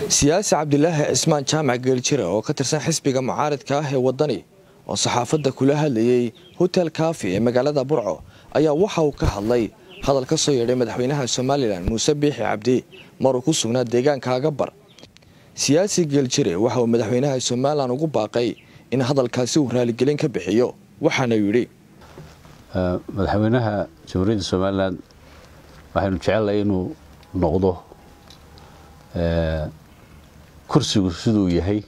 siyaasi cabdilaahi cismaan jaamac geeljire oo ka tirsan xisbiga mucaaridka ah ee waddani oo saxaafadda kula hadlayey hotel kaafi ee magaalada burco ayaa waxa uu ka hadlay hadal ka soo yeedhay madaxweynaha somalilan muuse biixi cabdi maruu ku sugnaa deegaanka agabar siyaasi geeljire waxa uu madaxweynaha somalilan ugu baaqay in hadalkaasi uu raaligelin ka bixiyo waxaana yidhi madaxweynaha jamhuuriyadda somalilan waxaynu jecelnahay inuu noqdo kursigu siduu yahay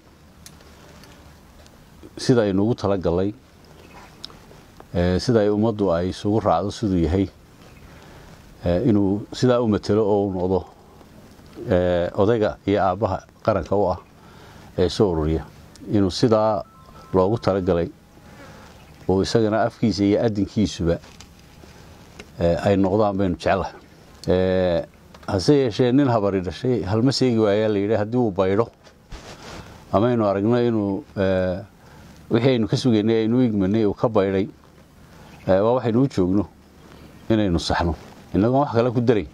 sida aynu ugu talagalnay sida ay ummaddu ay isugu raacdo siduu yahay inuu sidaa u matelo oo u noqdo odayga iyo aabbaha qaranka u ah ee soo ururiya inuu sidaa loogu talagalay oo isagana afkiisa iyo adinkiisuba ay noqdaan baynu jecelahay hase yeeshee nin habari dhashay halma seegi waayaa la yidhi haddii uu baydho amaynu aragno inuu wixii aynu ka sugaynay aynu igmanay uu ka baydhay waa waxaynu u joogno inaynu saxno innagoon wax kale ku darayn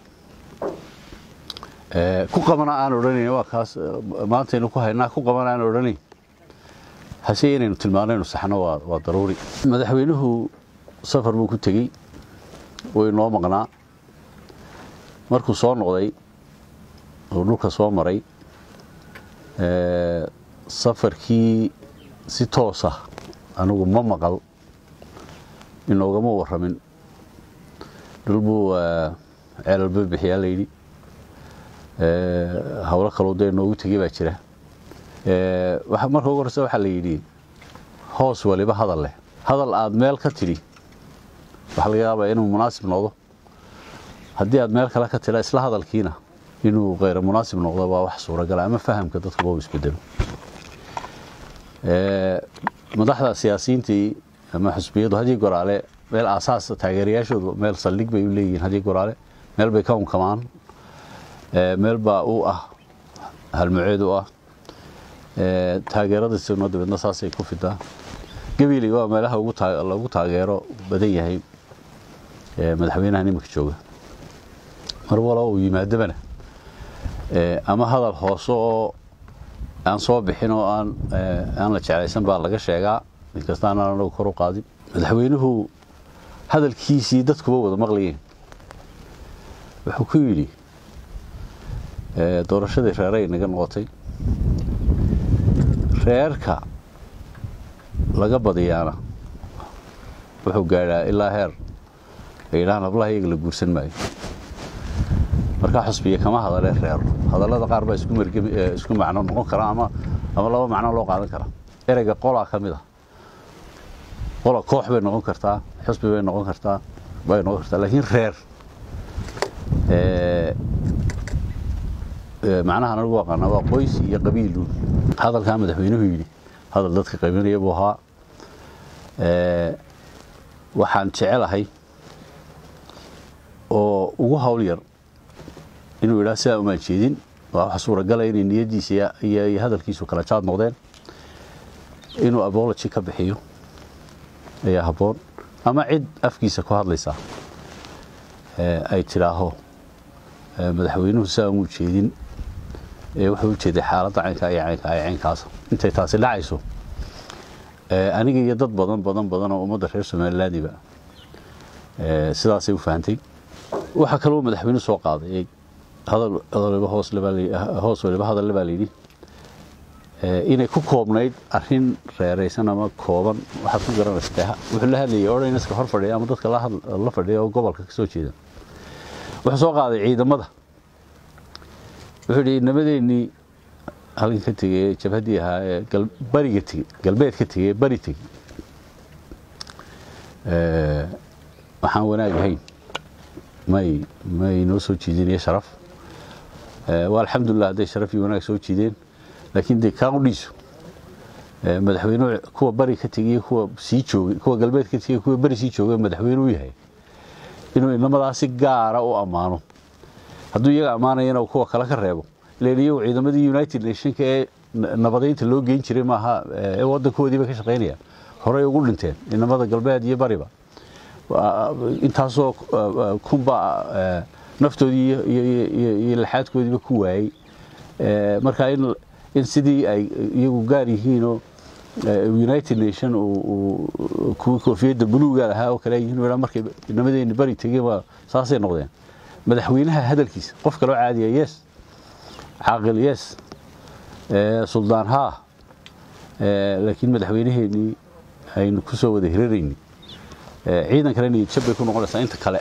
ku qabana aan odhanayn waa kaas maantaynu ku haynaa ku qabana aan odhanayn hase inaynu tilmaano inu saxno waa daruuri madaxweynuhu safar buu ku tegey way noo maqnaa markuu soo noqday oo dhulka soo maray safarkii si toosa anigu ma maqal inoogama warramin dhul buu ceelalba bixiyaa layidhi howlo kaloo dee noogu tegey baa jira marka ugu horeysa waxaa la yidhi hoos waliba hadal leh hadal aad meel ka tidhi waxaa laga yaabaa inuu munaasib noqdo haddii aad meel kale ka tila isla hadalkiina inuu kheyra munaasib noqdo waa wax suuragala ama fahamka dadkuba uu isbedelo madaxda siyaasiyiintii ama xusbiyadu haddii goraale meel aasaas taageerayaashoodu meel saldhig bay u leeyihiin haddii goraale meel bay ka unkamaan meel baa u ah halmuceed u ah taageeradiisuna dabeedna saasay ku fidaa gabiiley waa meelaha lagu taageero badan yahay madaxweynaha nimanka jooga mar walo uu yimaadobana ama hadal hoose oo aan soo bixin oo aan la jeclaysan baa laga sheegaa inkasta aanaan anagu kor u qaadin madaxweynuhu hadalkiisii dadkuba wada maqlayeen wuxuu ku yidhi doorashadii reeray naga noqotay reerka laga badiyaana wuxuu gaadhaa ilaa heer ay yidhahaan hablaha iyaga la guursan maayo markaa xusbiya kama hadalee reero hadallada qaar baa isku macno noqon kara ama laba macno loo qaadan karaa ereyga qolaa ka mid a qola koox bay noqon kartaa xusbi bay noqon kartaa bay noqon kartaa laakiin reer macnahan anigu aqaana waa qoys iyo qabiiluun hadalkaa madaxweynuhu yidhi hadal dadka qaybinaya buu ahaa waxaan jecelahay oo ugu hawl yar inuu yidhaha sidaa umaan jeedin waa waxa suuragala inay niyaddiisa iyo hadalkiisu kala jaad noqdeen inuu abology ka bixiyo ayaa habboon ama cid afkiisa ku hadlaysaa ay tidhaaho madaxweynuhu sidaa umuu jeedin wuxuu u jeeday xaaladda caynkaa iyo caynkaa iyo caynkaasa intay taasi dhacayso aniga iyo dad badan badan badan oo ummadda reer somalilandiba sidaasay u fahantay waxaa kaloo madaxweyne soo qaaday hoos waliba hadalle baa layidhi inay ku koobnayd arin reeraysan ama kooban waxaad ku garanaysa wuxuu la hadlayay odhaynaska hor fadhiya ama dadka la fadhiya oo gobolka ka soo jeeda wuxuu soo qaaday ciidamada wuxuu yidhi nabadeennii halkan ka tegey jabhaddii ahaa ee bariga tegey galbeed ka tegey bari tegey waxaan wanaag ahayn may may noo soo jiidinayo sharaf waa alxamdulilah hadday sharaf iyo wanaag soo jiideen laakiin dee kaan u dhiiso madaxweyne kuwa bari ka tegey kuwa sii joogay kuwa galbeed ka tegey kuwa bari sii joogay madaxweyne u yahay inuu inamadaas si gaara u ammaano hadduu iyaga ammaanayana kuwa kale ka reebo ilan iyagu ciidamadii united nationka ee nabadaynta loo geyn jiray maaha ee wadankoodiiba ka shaqaynaya horey ugu dhinteen inamada galbeed iyo bariba intaasoo kunba naftoodii iyo laxaadkoodiiba ku waayey marka in sidii ay iyagu gaar yihiinoo united nation kuwii koofiyadda buluuga lahaa oo kale yihiin markay namadeenni bari tegeen waa saasay noqdeen madaxweynaha hadalkiisa qof kaloo caadiya yes caaqil yes suldaan haa laakiin madaxweynaheenii aynu ku soo wada hirarayni ciidan kale niyadjab bay ku noqonaysaa inta kale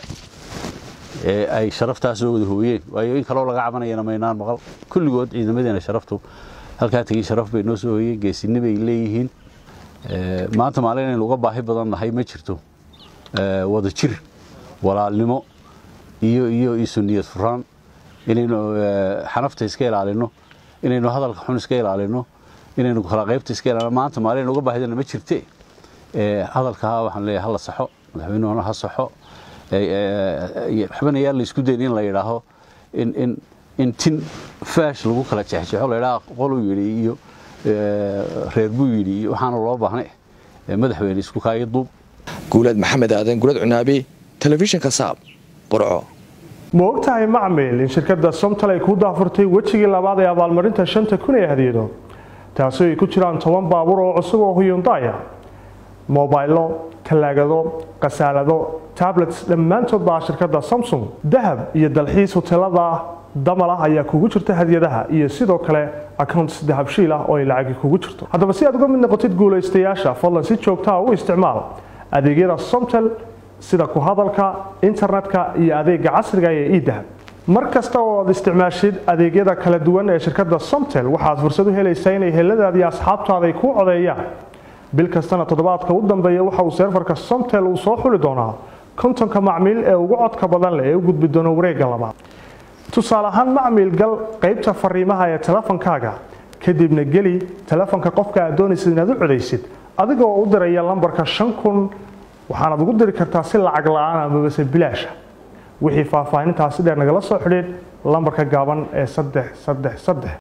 ee ay sharaftaas soo wada hooyeen waayo in kaloo laga cabanayana maynaan maqal kulligood ciidamadeena sharaftu halkaa tegey sharaf bay noo soo hooyeen geesinni bay leeyihiin maanta maalin inaynu uga baahi badan nahay ma jirto wada jir walaalnimo iyo iyo isu niyad furaan inaynu xanafta iska ilaalino inaynu hadalka xun iska ilaalino inaynu kala qaybta iska ilaalino maanta maalin uga baahidana ma jirte hadalkaa waxaan leeyahay hala saxo madaxweynuhuna ha saxo waxbana yaa la isku dayn in la yidhaaho in in in tin faash lagu kala jexjeexo la yidhaha qoluu yidhi iyo reer buu yidhi iyo waxaana loo baahnay madaxweyne isku kaayo duub guulaad maxamed aadan gulad cunaabi telefishinka saab burco ma ogtahay macmil in shirkadda somtal ay ku daafurtay wejigii labaad ee abaalmarinta shanta kun ee hadiyado taasoo ay ku jiraan toban baabuur oo cusub oo huyundaya mobaylo talaagado khasaalado tablets dhammaantood baa shirkadda samsung dahab iyo dalxiis hoteelada damal ah ayaa kugu jirta hadiyadaha iyo sidoo kale accounts dahabshiil ah oo ay lacagi kugu jirto haddaba si aad uga mid noqotid guulaystayaasha fadlan si joogtaa u isticmaal adeegyada somtel sida ku hadalka internetka iyo adeega casriga ee idahab mar kasta oo aad isticmaashid adeegyada kala duwan ee shirkadda somtel waxaad fursad u helaysaa inay heladaadi asxaabtaada ay kuu codeeyaan bil kastana toddobaadka u dambeeya waxa uu seerfarka somtel uu soo xuli doonaa kontonka macmiil ee ugu codka badan leh ee u gudbi doona wareegga labaad tusaale ahaan macmiil gal qaybta fariimaha ee telefonkaaga kadibna geli telefonka qofka aad doonaysid inaad u codaysid adigoo u diraya lambarka shan kun waxaanaad ugu diri kartaa si lacag la-aan amabase bilaasha wixii faahfaahintaasi dheer nagala soo xidhiid lambarka gaaban ee saddex saddex saddex